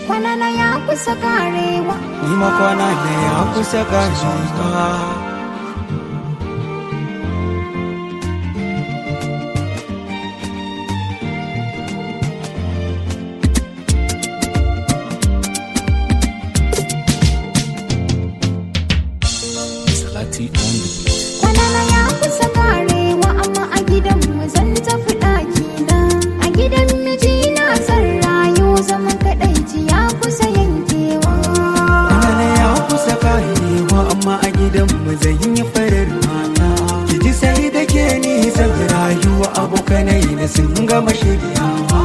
kwanana ya kusa karewa ni makwana da ya kusa gajewa Salati on the beat. kwanana ya kusa karewa amma a gidan mu zan tafi ɗakina a gidan mijina zan rayu zaman kaɗaici ya kusa yankewa Kwanana ya kusa karewa amma a gidanmu zan yi farar mata ki ji sai da ke ni zan rayuwa abokanai na sun gama shiryawa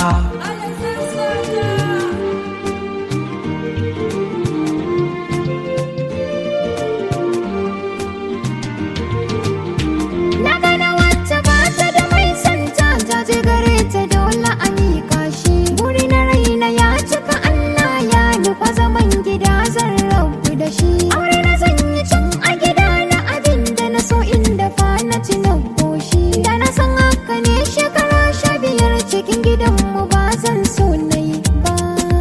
Na gana wacce ba ta da mai santa jaje gare ta dole a miƙa shi. Buri na raina ya cika Allah ya nufa zaman gida zan rabu da shi. Aure na zan yi tun a gida na abin da na so inda fa na ci na goshi. Da na san haka ne shekara sha biyar cikin gidanmu ba zan so na yi ba.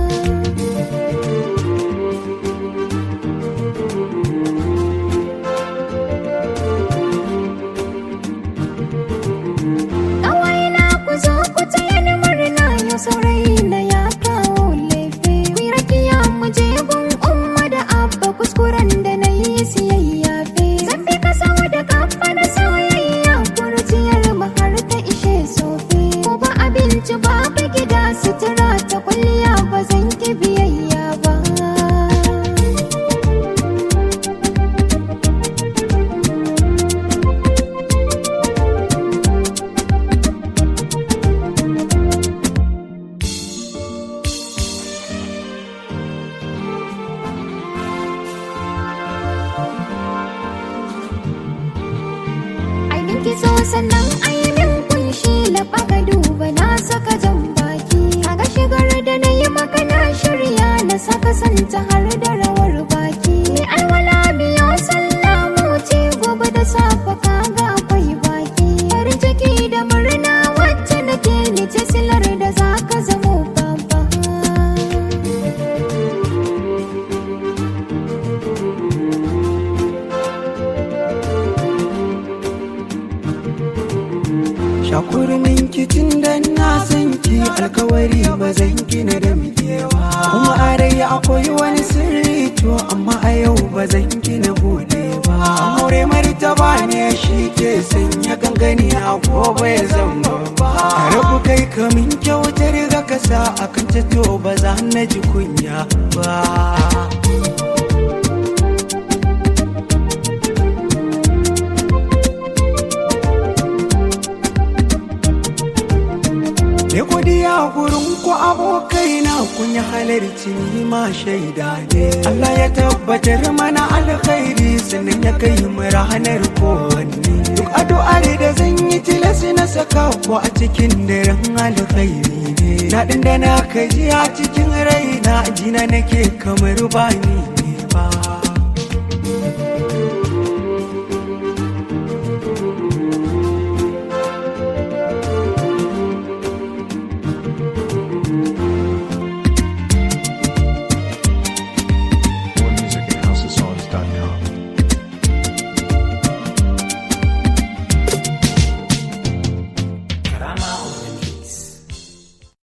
Kawai na ku zo ku taya ni murna yau saurayi na ya kawo lefe. Ku rakiya mu je gun umma da abba kuskuren da na yi siyayya fe. Zan bi ka sau da kafa da soyayya kurciyar mu har ta ishe sofe. Ko ba abinci babu gida sutura ta kwalliya ba zan ki biyayya ba. Ai ki so sannan ai min kunshi laɓa ka duba na saka jan baki kaga shigar da na yi maka na shirya na saka santa har da rawar baki ni alwala biyo sallamu ce gobe da safe kaga akwai baki farin ciki da murna wacce nake ni ce silar da zaka zamo baba Shakurmin kicin da na san ki alkawari ba zan gina da mikewa Kuma a rai akwai wani sirri to amma a yau ba zan gina bude ba Aure martaba ne shi ke sanya gangani a gobe ya zama ba Rabu kai kamin kyautar ga kasa akan to ba za na ji kunya ba Ne godiya gurin ku abokai na kun yi halarci ni ma shaida ne. Allah ya tabbatar mana alkhairi sannan ya kai mu ranar kowanne. Duk addu'ar da zan yi tilasi na saka ku a cikin daren alkhairi ne. Daɗin da na kaji a cikin raina jina nake kamar ba ni ne ba.